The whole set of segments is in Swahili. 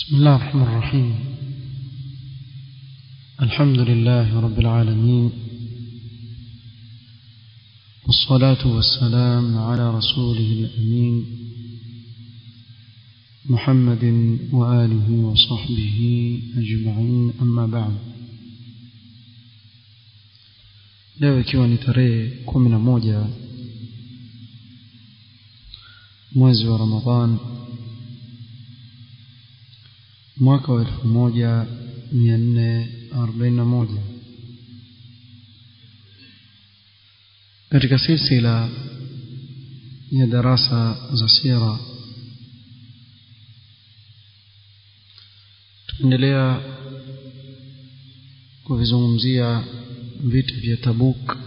بسم الله الرحمن الرحيم الحمد لله رب العالمين والصلاة والسلام على رسوله الأمين محمد وآله وصحبه أجمعين أما بعد leo ikiwa ni tarehe kumi na moja mwezi wa ramadhan mwaka wa elfu moja mia nne arobaini na moja katika silsila ya darasa za sira tunaendelea kuvizungumzia vita vya tabuk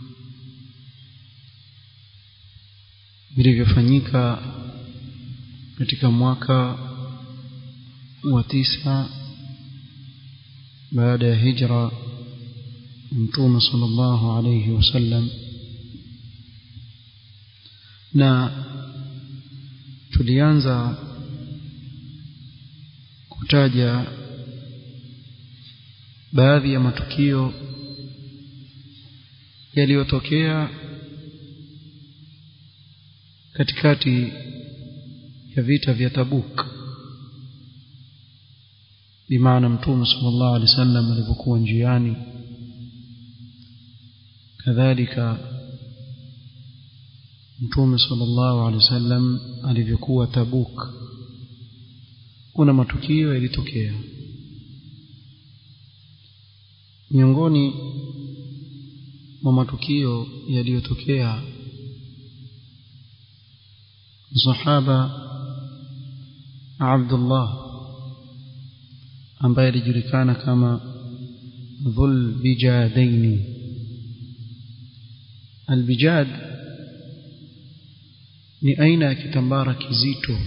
vilivyofanyika katika mwaka wa tisa baada ya hijra mtume sallallahu alayhi wasallam na tulianza kutaja baadhi ya matukio yaliyotokea katikati ya vita vya Tabuk bimaana mtume sallallahu alaihi wasallam alipokuwa njiani kadhalika mtume sallallahu alaihi wasallam alivyokuwa Tabuk kuna matukio yalitokea miongoni mwa matukio yaliyotokea sahaba Abdullah ambaye alijulikana kama dhul bijadaini albijad ni aina ya kitambara kizito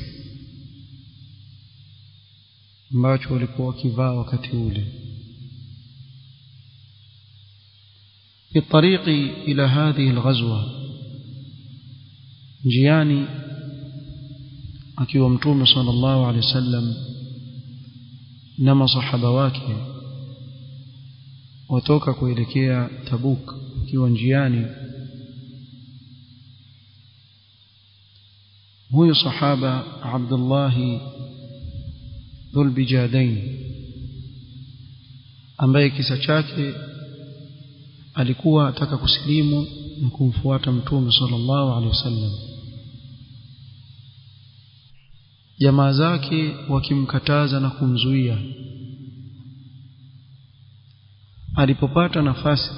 ambacho walikuwa wakivaa wakati ule في الطريق إلى هذه الغزوة نجياني akiwa mtume sallallahu alaihi wasallam na masahaba wake watoka kuelekea Tabuk akiwa njiani huyu sahaba Abdullah dhulbijadain ambaye kisa chake alikuwa ataka kusilimu na kumfuata mtume sallallahu alaihi wasallam jamaa zake wakimkataza na kumzuia alipopata nafasi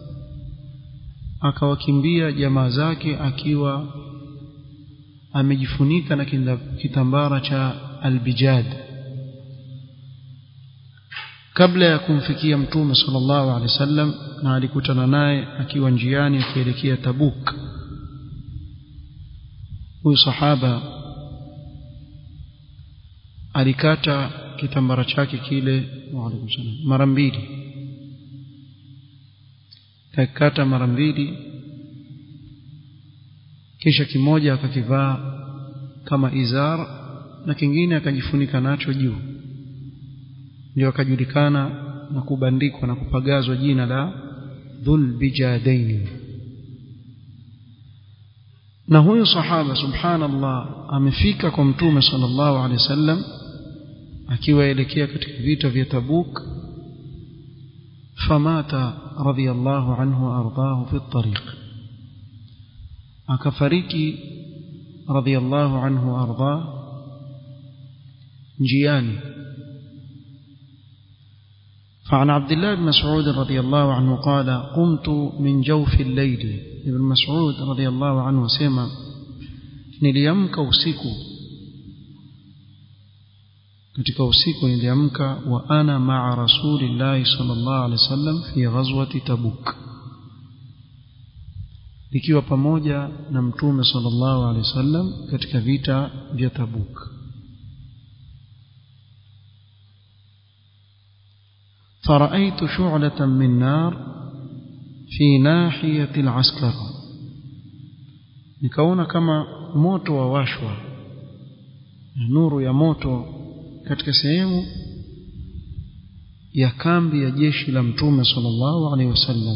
akawakimbia jamaa zake akiwa amejifunika na kitambara cha albijad kabla ya kumfikia mtume sallallahu alaihi wasallam na alikutana naye akiwa njiani akielekea Tabuk huyu sahaba alikata kitambara chake kile mara mbili kakata mara mbili kisha kimoja akakivaa kama izar na kingine akajifunika nacho juu ndio akajulikana na kubandikwa na kupagazwa jina la dhul bijadaini na huyu sahaba subhanallah amefika kwa mtume sallallahu alaihi wasallam akiwaelekea katika vita vya Tabuk famata radhiyallahu anhu ardahu fi tariq akafariki radhiyallahu anhu ardah njiani فعن عبد الله بن مسعود رضي الله عنه قال قمت من جوف الليل ابن مسعود رضي الله عنه سمع niliamka usiku katika usiku niliamka wa ana maa rasulillahi sallallahu alaihi wasallam fi ghazwati tabuk nikiwa pamoja na mtume sallallahu alaihi wasallam katika vita vya tabuk فرأيت شعلة من نار في ناحية العسكر nikaona kama moto wawashwa nuru ya moto katika sehemu ya kambi ya jeshi la mtume sallallahu alaihi wasallam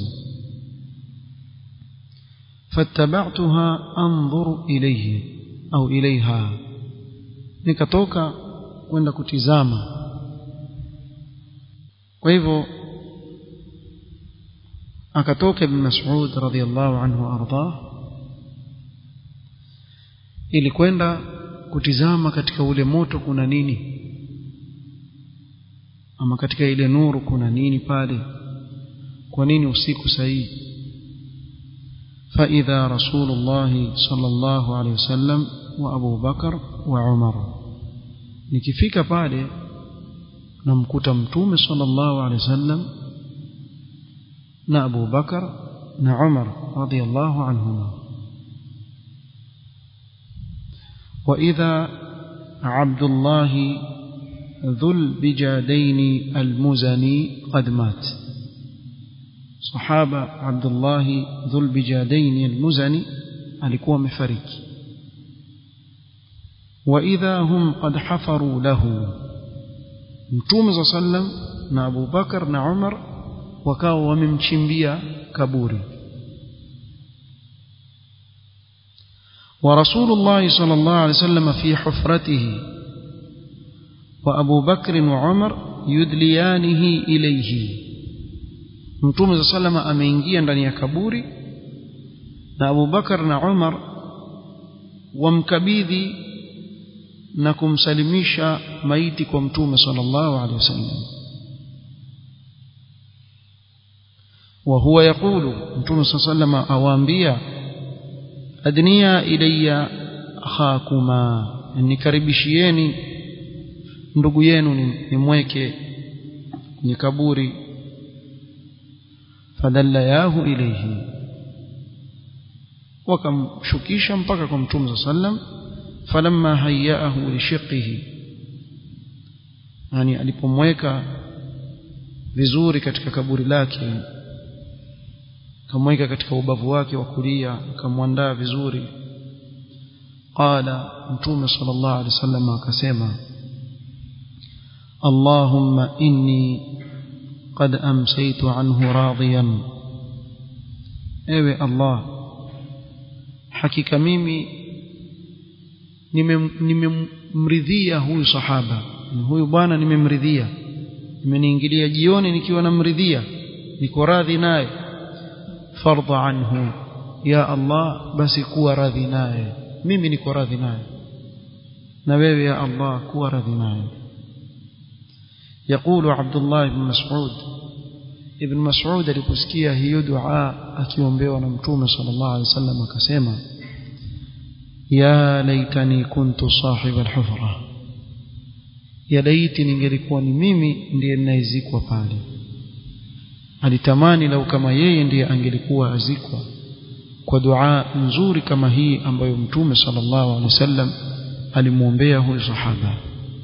fattaba'tuha anzuru ilayhi au ilaiha nikatoka kwenda kutizama kwa hivyo akatoka ibn Mas'ud radhiyallahu anhu ardah ili kwenda kutizama katika ule moto kuna nini ama katika ile nuru kuna nini pale kwa nini usiku sahihi فإذا رسول الله صلى الله عليه وسلم وأبو بكر وعمر nikifika pale namkuta mtume sallallahu alaihi wasallam na Abu Bakar na Umar radiyallahu anhuma wa idha Abdullah dhul bijadaini almuzani qad mat sahaba Abdullah dhul bijadaini almuzani alikuwa amefariki وإذا هم قد حفروا له mtume za sallam na Abu Bakar na Umar wakawa wamemchimbia kaburi ورسول الله صلى الله عليه وسلم في حفرته وأبو بكر وعمر يدليانه إليه mtume za salama ameingia ndani ya kaburi na Abu Bakar na Umar wamkabidhi na kumsalimisha maiti kwa mtume sallallahu alaihi wasallam wa huwa yaqulu mtume sallallahu alaihi awaambia adniya ilayya akhakuma nikaribishieni ndugu yenu nimweke kwenye kaburi fadallayahu ilayhi wakamshukisha mpaka kwa mtume sallallahu alaihi wasallam falamma hayyaahu lishiqihi yani alipomweka vizuri katika kaburi lake akamweka katika ubavu wake wa kulia akamwandaa vizuri qala mtume sallallahu alaihi wasallam akasema اللهم إني قد أمسيت عنه راضيا ewe Allah hakika mimi nimemridhia huyu sahaba huyu bwana nimemridhia nimeniingilia jioni nikiwa namridhia niko radhi naye fardha anhu ya Allah basi kuwa radhi naye mimi niko radhi naye na wewe ya Allah kuwa radhi naye يقول عبد الله بن مسعود ابن مسعود aliposikia hiyo dua akiombewa na mtume sallallahu alaihi wasallam akasema ya laitani kuntu sahib alhufra ya laiti ningelikuwa ni mimi ndiye ninayezikwa pale alitamani lau kama yeye ndiye angelikuwa azikwa kwa dua nzuri kama hii ambayo mtume sallallahu alaihi wasallam alimwombea huyu sahaba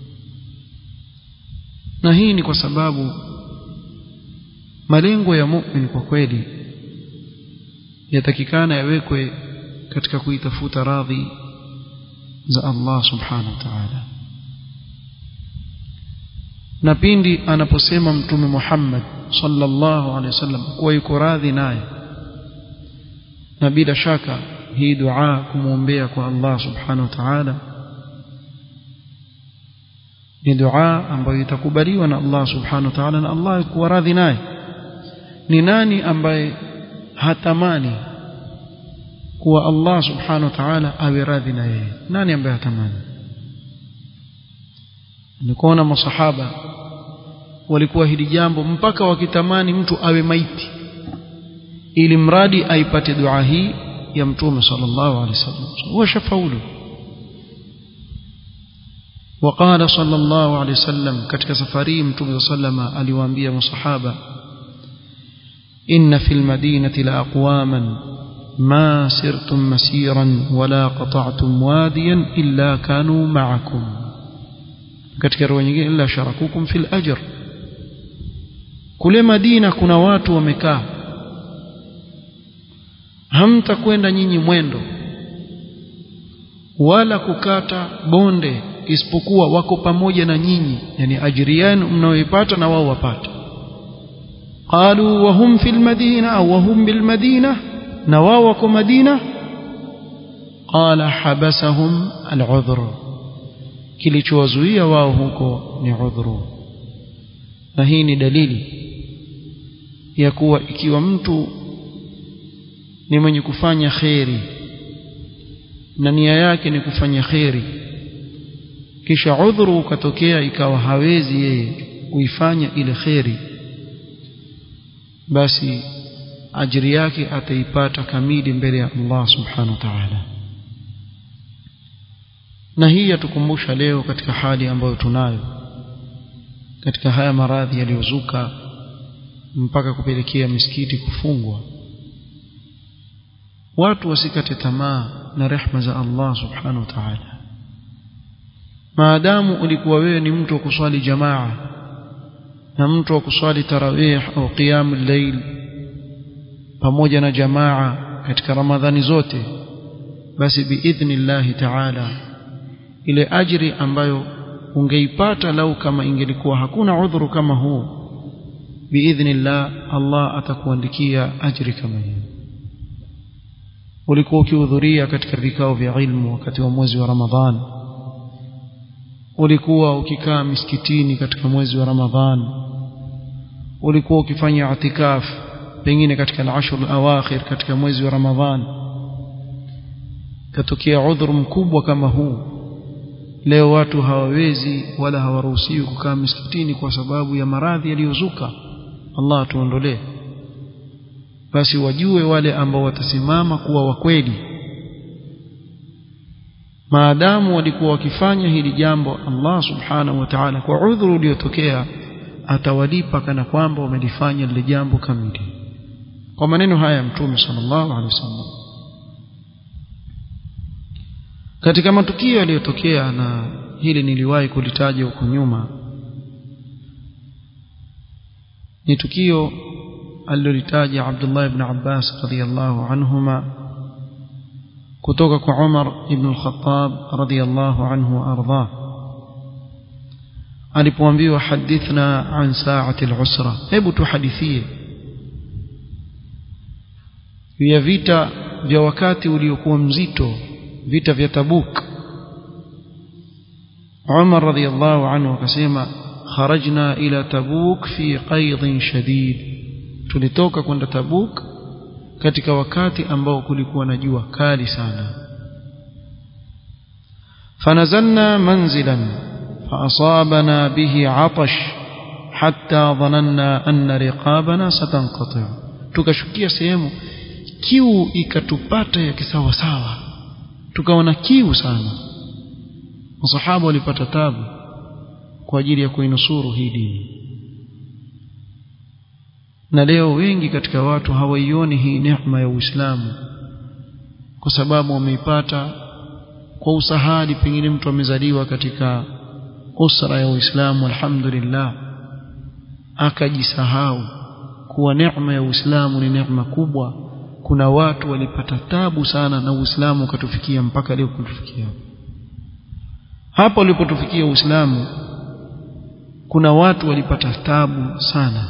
na hii ni kwa sababu malengo ya mu'min kwa kweli yatakikana yawekwe katika kuitafuta radhi za Allah subhanahu wa ta'ala na pindi anaposema mtume Muhammad sallallahu alaihi wasallam kuwa yuko radhi naye na bila shaka hii dua kumwombea kwa Allah subhanahu wa ta'ala ni dua ambayo itakubaliwa na Allah subhanahu wa ta'ala na Allah kuwa radhi naye ni nani ambaye hatamani kuwa Allah subhanahu wa ta'ala awe radhi na yeye nani ambaye hatamani nikuona masahaba walikuwa hili jambo mpaka wakitamani mtu awe maiti ili mradi aipate dua hii ya mtume sallallahu alaihi wasallam washafaulu وقال صلى الله عليه وسلم katika safari mtume sallama aliwaambia masahaba inna fil madinati la aqwaman ما سرتم مسيرا ولا قطعتم واديا إلا كانوا معكم katika riwaya nyingine illa sharakukum fil ajr kule Madina kuna watu wamekaa hamtakwenda nyinyi mwendo wala kukata bonde isipokuwa wako pamoja na nyinyi yani ajiri yenu mnayoipata na wao wapata qalu wa hum fil madina au wa hum bil madina na wao wako madina qala habasahum al udhr kilichowazuia wao huko ni udhuru na hii ni dalili ya kuwa ikiwa mtu ni mwenye kufanya kheri na nia yake ni kufanya kheri kisha udhuru ukatokea ikawa hawezi yeye kuifanya ile kheri basi ajiri yake ataipata kamili mbele ya Allah subhanahu wa ta'ala na hii yatukumbusha leo katika hali ambayo tunayo katika haya maradhi yaliyozuka mpaka kupelekea misikiti kufungwa watu wasikate tamaa na rehma za Allah subhanahu wa ta'ala maadamu ulikuwa wewe ni mtu wa kuswali jamaa na mtu wa kuswali tarawih au qiyamul layl pamoja na jamaa katika ramadhani zote basi biidhnillahi ta'ala ile ajri ambayo ungeipata lau kama ingelikuwa hakuna udhuru kama huu biidhnillah Allah atakuandikia ajri kama hiyo ulikuwa ukihudhuria katika vikao vya ilmu wakati wa mwezi wa Ramadhan ulikuwa ukikaa misikitini katika mwezi wa Ramadhan ulikuwa ukifanya itikaf pengine katika al-ashr al-awakhir katika mwezi wa Ramadhan katokea udhuru mkubwa kama huu leo watu hawawezi wala hawaruhusiwi kukaa misikitini kwa sababu ya maradhi yaliyozuka Allah tuondolee basi wajue wale ambao watasimama kuwa wakweli maadamu walikuwa wakifanya hili jambo Allah subhanahu wa ta'ala kwa udhuru uliotokea atawalipa kana kwamba wamelifanya lile jambo kamili kwa maneno haya ya mtume sallallahu alaihi wasallam katika matukio yaliyotokea na hili niliwahi kulitaja huko nyuma ni tukio alilolitaja Abdullah ibn Abbas radhiyallahu anhuma kutoka kwa Umar ibn al-Khattab radhiyallahu anhu arda alipoambiwa hadithna an sa'ati al-usra hebu tuhadithie ya vita vya wakati uliokuwa mzito vita vya Tabuk Umar radhiyallahu anhu akasema kharajna ila Tabuk fi qaidin shadid tulitoka kwenda Tabuk katika wakati ambao kulikuwa na jua kali sana fanazalna manzilan فأصابنا به عطش حتى ظننا أن رقابنا ستنقطع tukashukia sehemu kiu ikatupata ya kisawasawa tukaona kiu sana masahaba walipata tabu kwa ajili ya kuinusuru hii dini na leo wengi katika watu hawaioni hii neema ya Uislamu kwa sababu wameipata kwa usahali pengine mtu amezaliwa katika usra ya Uislamu alhamdulillah akajisahau kuwa neema ya Uislamu ni neema kubwa kuna watu walipata tabu sana na Uislamu ukatufikia mpaka leo kutufikia hapo ulipotufikia Uislamu kuna watu walipata tabu sana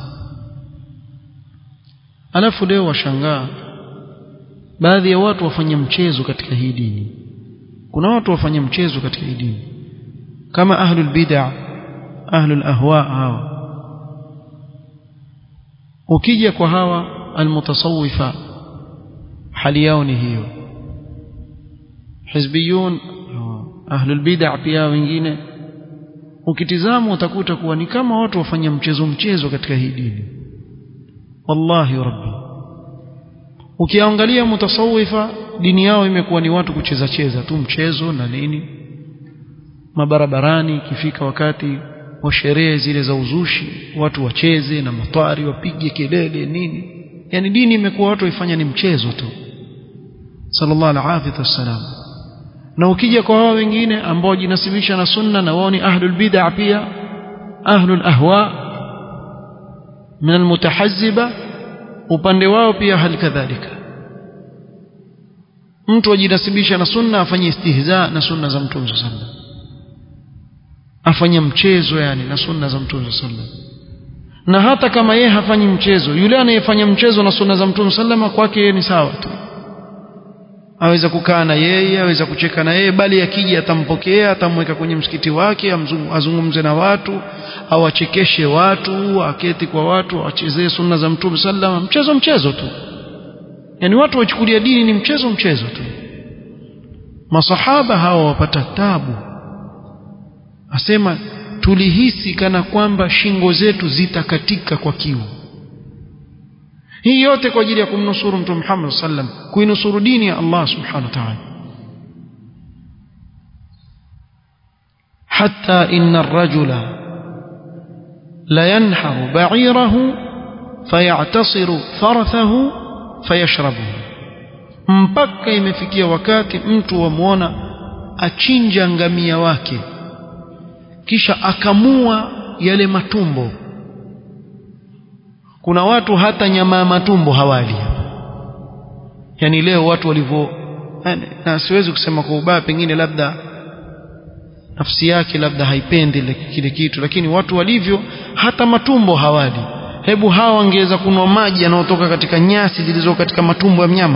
alafu leo washangaa baadhi ya watu wafanya mchezo katika hii dini kuna watu wafanya mchezo katika hii dini kama ahlul bid'ah ahlul ahwa hawa ukija kwa hawa almutasawwifa hali yao ni hiyo hizbiyun ahlul bid'ah pia wengine ukitizama utakuta kuwa ni kama watu wafanya mchezo mchezo katika hii dini wallahi rabbi ukiangalia mutasawifa dini yao imekuwa ni watu kucheza cheza tu mchezo na nini mabarabarani ikifika wakati wa sherehe zile za uzushi watu wacheze na matwari wapige kelele nini yani dini imekuwa watu waifanya ni mchezo tu sallallahu alaihi wasallam na ukija kwa hao wengine ambao jinasibisha na sunna na wao ni ahlul bid'ah pia ahlul ahwa min almutahazziba upande wao pia hali kadhalika mtu ajinasibisha na sunna afanye istihza na sunna za mtume sallallahu afanya mchezo yani na sunna za mtume sallam na hata kama yeye hafanyi mchezo yule anayefanya mchezo na sunna za mtume sallama kwake yeye ni sawa tu aweza kukaa na yeye aweza kucheka na yeye bali akija atampokea atamweka kwenye msikiti wake azungumze na watu au achekeshe watu aketi kwa watu achezee sunna za mtume sallama mchezo mchezo tu yani watu wachukulia dini ni mchezo mchezo tu masahaba hawa wapata tabu asema tulihisi kana kwamba shingo zetu zitakatika kwa kiu hii yote kwa ajili ya kumnusuru mtume Muhammad sallam kuinusuru dini ya Allah subhanahu wa ta'ala hatta inna ar-rajula la yanharu ba'irahu fayatasiru farathahu fayashrabuhu mpaka imefikia wakati mtu wamwona achinja ngamia wake kisha akamua yale matumbo kuna watu hata nyama ya matumbo hawali yani leo watu walivyo na siwezi kusema kwa ubaya pengine labda nafsi yake labda haipendi kile kitu lakini watu walivyo hata matumbo hawali hebu hawa wangeweza kunwa maji yanayotoka katika nyasi zilizo katika matumbo ya mnyama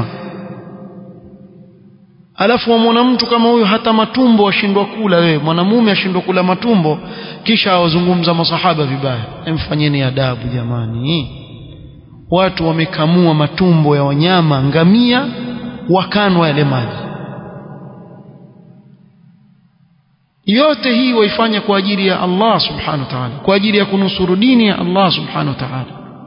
alafu wamwona mtu kama huyo hata matumbo ashindwa kula wewe mwanamume ashindwa kula matumbo kisha awazungumza masahaba vibaya emfanyeni adabu jamani watu wamekamua matumbo ya wanyama ngamia wakanwa yale maji yote hii waifanya kwa ajili ya Allah subhanahu wa ta'ala kwa ajili ya kunusuru dini ya Allah subhanahu wa ta'ala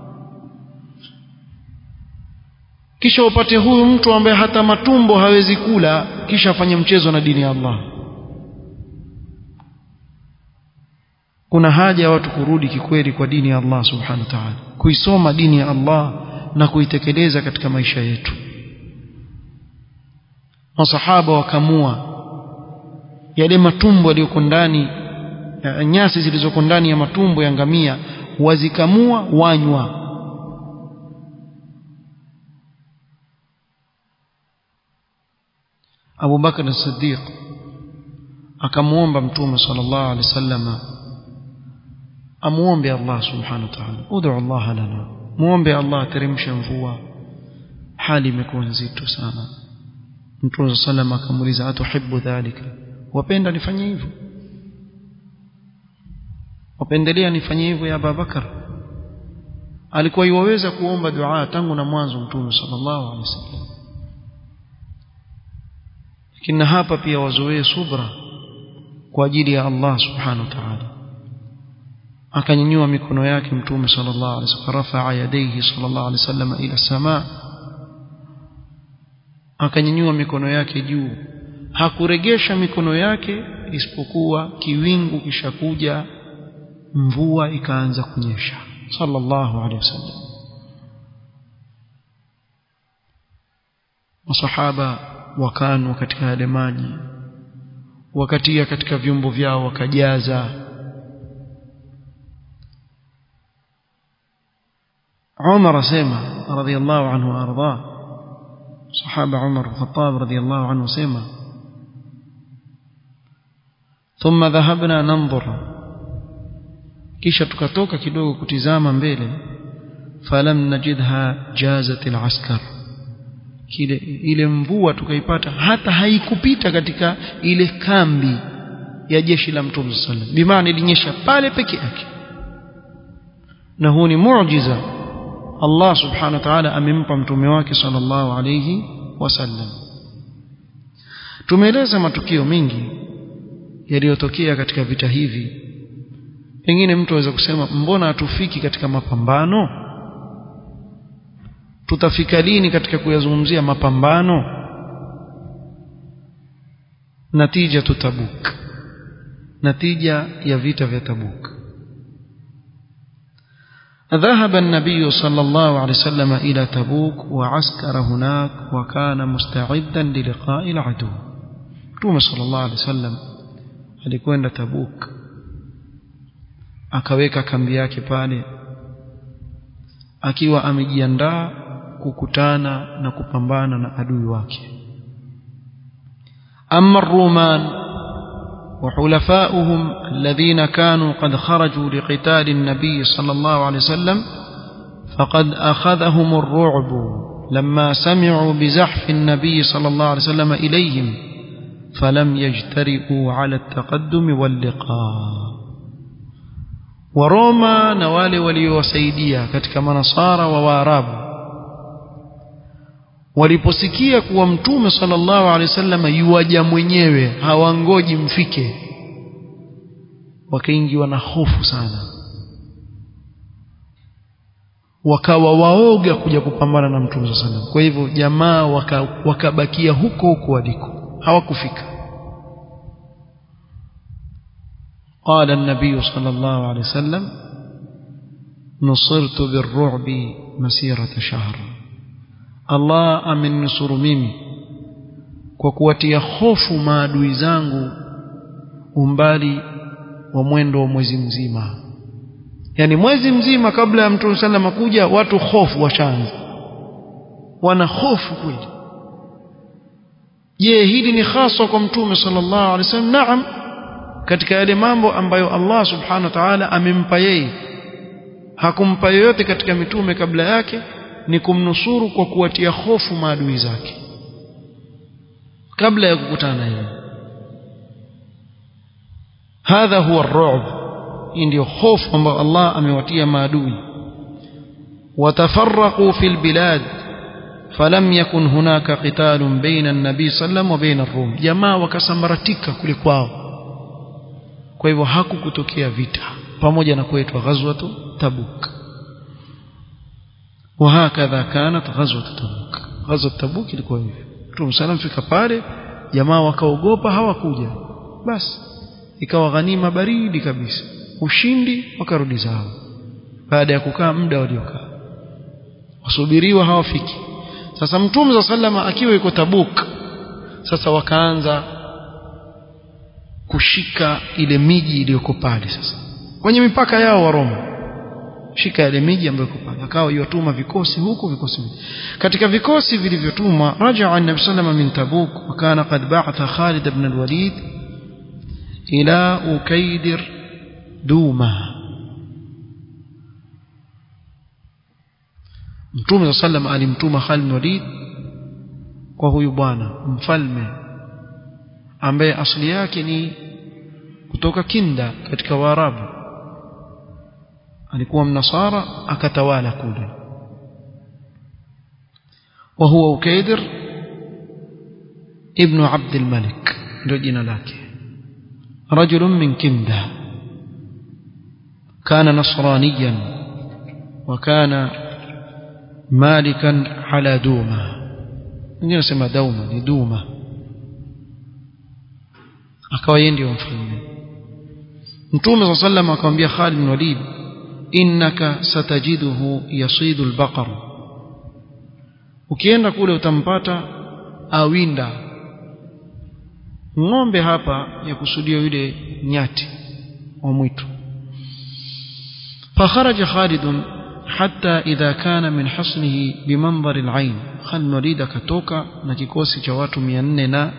kisha upate huyu mtu ambaye hata matumbo hawezi kula kisha afanye mchezo na dini ya Allah kuna haja ya watu kurudi kikweli kwa dini ya Allah subhanahu wa ta'ala kuisoma dini ya Allah na kuitekeleza katika maisha yetu masahaba wakamua yale matumbo yaliyoko ndani nyasi zilizoko ndani ya matumbo ya ngamia wazikamua wanywa Abu Bakar as-Siddiq akamwomba Mtume sallallahu alaihi wasallam amuombe Allah subhanahu wa ta'ala ud'u Allah lana muombe Allah teremshe mvua hali imekuwa nzito sana Mtume sallallahu akamuuliza atuhibbu dhalika wapenda nifanye hivyo wapendelea nifanye hivyo ya Abu Bakar alikuwa iwaweza kuomba dua tangu na mwanzo Mtume sallallahu alaihi wasallam lakini hapa pia wazoee subra kwa ajili ya Allah subhanahu wa ta'ala akanyanyua mikono yake mtume sallallahu alaihi wasallam rafa'a yadayhi sallallahu alaihi wasallam ila samaa akanyanyua mikono yake juu hakuregesha mikono yake isipokuwa kiwingu kishakuja mvua ikaanza kunyesha sallallahu alaihi wasallam masahaba wakanwa katika yale maji wakatia katika vyombo vyao wakajaza عمر سيما رضي الله عنه وارضاه صحابه عمر بن الخطاب رضي الله عنه سيما ثم ذهبنا ننظر kisha tukatoka kidogo kutizama mbele falam najidha jazat alaskar kile ile mvua tukaipata hata haikupita katika ile kambi ya jeshi la mtume sallallahu alaihi wasallam bimaana ilinyesha pale peke yake na huu ni muujiza Allah subhanahu wa ta'ala amempa mtume wake sallallahu alayhi wasallam tumeeleza matukio mengi yaliyotokea katika vita hivi pengine mtu aweza kusema mbona hatufiki katika mapambano tutafika lini katika kuyazungumzia mapambano natija tutabuk natija ya vita vya tabuk ذهب النبي صلى الله عليه وسلم إلى تبوك وعسكر هناك وكان مستعدا للقاء العدو توم صلى الله عليه وسلم alikwenda Tabuk akaweka kambi yake pale akiwa amejiandaa kukutana na kupambana na adui wake amma ruman وحلفاؤهم الذين كانوا قد خرجوا لقتال النبي صلى الله عليه وسلم فقد أخذهم الرعب لما سمعوا بزحف النبي صلى الله عليه وسلم إليهم فلم يجترئوا على التقدم واللقاء ورoma na wale waliowasaidia katika manasara wa waarabu waliposikia kuwa mtume sallallahu alaihi wasallam yuwaja mwenyewe hawangoji mfike wakaingiwa na hofu sana wakawa waoga kuja kupambana na mtume sallallahu alaihi wasallam kwa hivyo jamaa wakabakia waka huko huko waliko hawakufika قال النبي صلى الله عليه وسلم نصرت بالرعب مسيرة شهر Allah ameninusuru mimi kwa kuwatia hofu maadui zangu umbali wa mwendo wa mwezi mzima yani mwezi mzima kabla ya mtume sallam kuja watu hofu washaanza wana hofu kweli je hili ni haswa kwa mtume sallallahu alaihi wasallam naam katika yale mambo ambayo Allah subhanahu wa ta'ala amempa yeye hakumpa yoyote katika mitume kabla yake ni kumnusuru kwa kuwatia hofu maadui zake kabla ya kukutana na yeye hadha huwa ar-ru'b ndio hofu ambayo Allah amewatia maadui watafarraqu fil bilad falam yakun hunaka qitalun baina an-nabi sallam wa baina ar-rum jamaa wakasambaratika kule kwao kwa hivyo hakukutokea vita pamoja na kuitwa ghazwatu tabuk وهكذا كانت غزوة تبوك غزوة تبوك ilikuwa hivyo Mtume sallam fika pale jamaa wakaogopa hawakuja basi ikawa ghanima baridi kabisa ushindi wakarudi zao baada ya kukaa muda waliokaa wasubiriwa hawafiki sasa Mtume za sallama akiwa yuko Tabuk sasa wakaanza kushika ile miji iliyoko pale sasa kwenye mipaka yao wa Roma shika ile miji ambayo iko pale akawa yotuma vikosi huku vikosi katika vikosi vilivyotumwa rajaa an-nabi sallallahu min tabuk wa kana qad ba'atha Khalid ibn al-Walid ila Ukaidir Duma Mtume sallam alimtuma Khalid ibn Walid kwa huyu bwana mfalme ambaye asili yake ni kutoka Kinda katika Waarabu alikuwa mnasara akatawala kule وهو أكيدر ابن عبد الملك رجنا لك رجل من كندة كان نصرانيا وكان مالكا على دومة wengine sema dauma ni duma akawa yeye ndio mfalme mtume saa sallam akamwambia Khalid bin Walid innaka satajiduhu yasidu albaqar ukienda kule utampata awinda ng'ombe hapa ya kusudia yule nyati wa mwitu فخرج خالد حتى إذا كان من حصنه بمنظر العين Khalid Walid akatoka na kikosi cha watu 400 na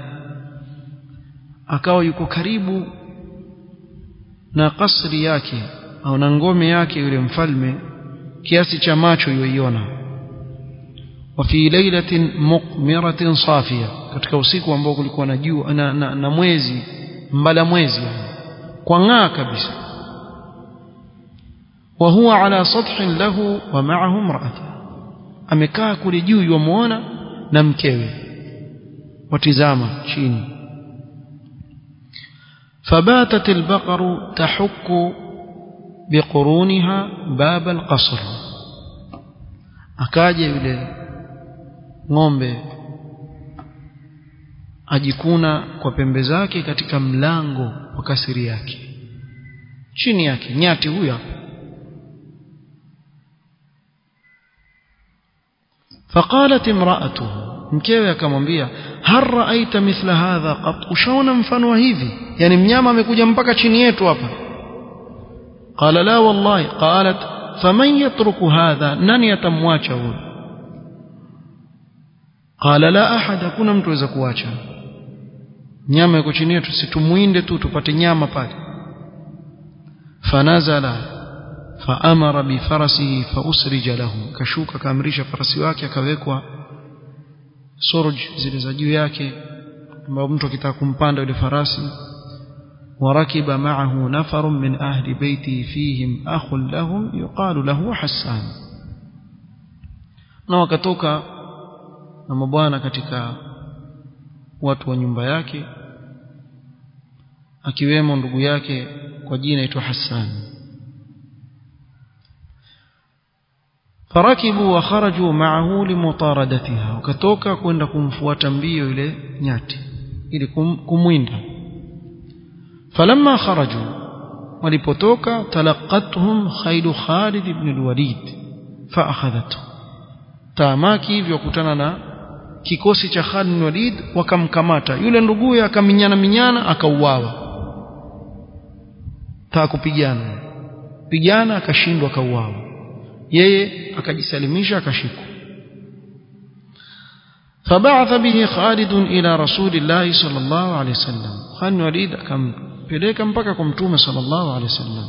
akawa yuko karibu na kasri yake au na ngome yake yule mfalme kiasi cha macho yoiona wa fi lailatin muqmiratin safia katika usiku ambao kulikuwa na jua na, na, na mwezi mbala mwezi kwa ng'aa kabisa wa huwa ala sathin lahu wa ma'ahu imra'atu amekaa kule juu yuamuona na mkewe watizama chini فباتت البقر تحك بقرونها باب القصر akaja yule ng'ombe ajikuna kwa pembe zake katika mlango wa kasiri yake chini yake nyati huyo hapo فقالت امرأته mkewe akamwambia hal raaita mithla hadha qat ushaona mfano wa hivi yani mnyama amekuja mpaka chini yetu hapa qala la wallahi qalat faman yatruku hadha nani atamwacha huyo qala la ahad hakuna mtu aweza kuacha nyama iko chini yetu situmwinde tu tupate nyama pale fanazala faamara bifarasihi fausrija lahu kashuka kaamrisha farasi wake akawekwa sorj zile za juu yake ambao mtu akitaka kumpanda yule farasi وركب معه نفر من أهل بيته فيهم أخ لهم يقال له حسان na wakatoka na mabwana katika watu wa nyumba yake akiwemo ndugu yake kwa jina aitwa Hassan farakibu wa kharaju ma'ahu limutaradatiha wakatoka kwenda kumfuata mbio yule nyati ili kum, kumwinda falamma kharaju walipotoka talaqathum khailu Khalid ibn al-Walid fa akhadhatu taamaki hivyo kutana na kikosi cha Khalid ibn Walid wakamkamata yule nduguye akaminyana minyana akauawa taa kupigana pigana akashindwa akauawa yeye akajisalimisha akashikwa فبعث به خالد إلى رسول الله صلى الله عليه وسلم خالد وليد كم peleka mpaka kwa mtume sallallahu alaihi wasallam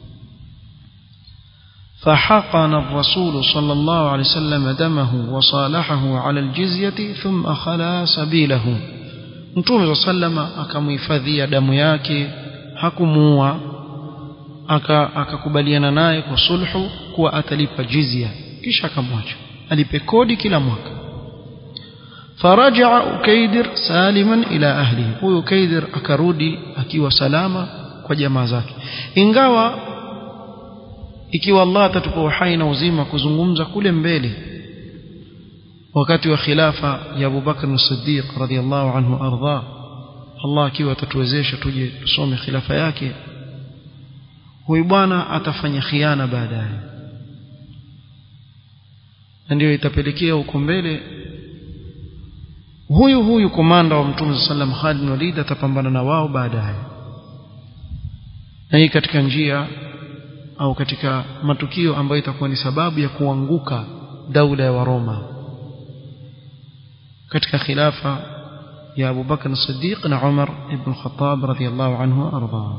فحقن الرسول صلى الله عليه وسلم دمه وصالحه على الجزية ثم خلا سبيله mtume صلى الله عليه وسلم akamhifadhia damu yake hakumuua akakubaliana naye kwa sulhu kuwa atalipa jizya kisha akamwacha alipe kodi kila mwaka فرجع أكيدر سالما إلى أهله huyo Ukaidir akarudi akiwa salama kwa jamaa zake ingawa ikiwa Allah atatupa uhai na uzima kuzungumza kule mbele wakati wa khilafa ya Abu Bakr as-Siddiq radhiyallahu anhu arda Allah akiwa atatuwezesha tuje tusome khilafa yake huyu bwana atafanya khiana baadaye na ndio itapelekea huko mbele huyu huyu komanda wa mtume sallam Khalid bin Walid atapambana na wao baadaye na hii katika njia au katika matukio ambayo itakuwa ni sababu ya kuanguka daula ya Waroma katika khilafa ya Abu Bakr as-Siddiq na Umar ibn Khattab radhiyallahu anhu arda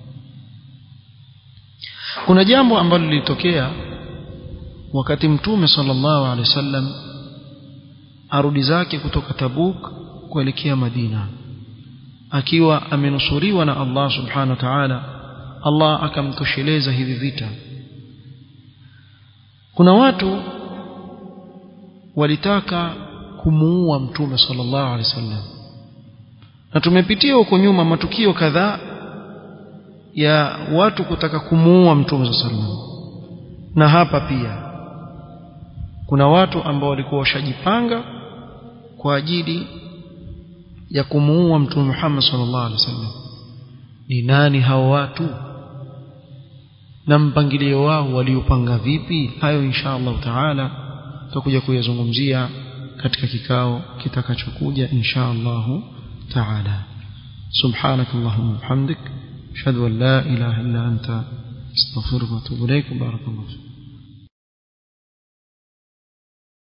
kuna jambo ambalo lilitokea wakati mtume sallallahu alaihi wasallam arudi zake kutoka Tabuk kuelekea Madina akiwa amenusuriwa na Allah subhanahu wa ta'ala Allah akamtosheleza hivi vita kuna watu walitaka kumuua mtume sallallahu alaihi wasallam na tumepitia huko nyuma matukio kadhaa ya watu kutaka kumuua mtume sallallahu alaihi wasallam na hapa pia kuna watu ambao walikuwa washajipanga kwa ajili ya kumuua mtume Muhammad sallallahu alaihi wasallam ni nani hao watu na mpangilio wao waliopanga vipi hayo insha Allah taala tutakuja kuyazungumzia katika kikao kitakachokuja insha Allah taala سبحانك اللهم وبحمدك اشهد ان لا اله الا انت استغفرك واتوب اليك بارك الله فيك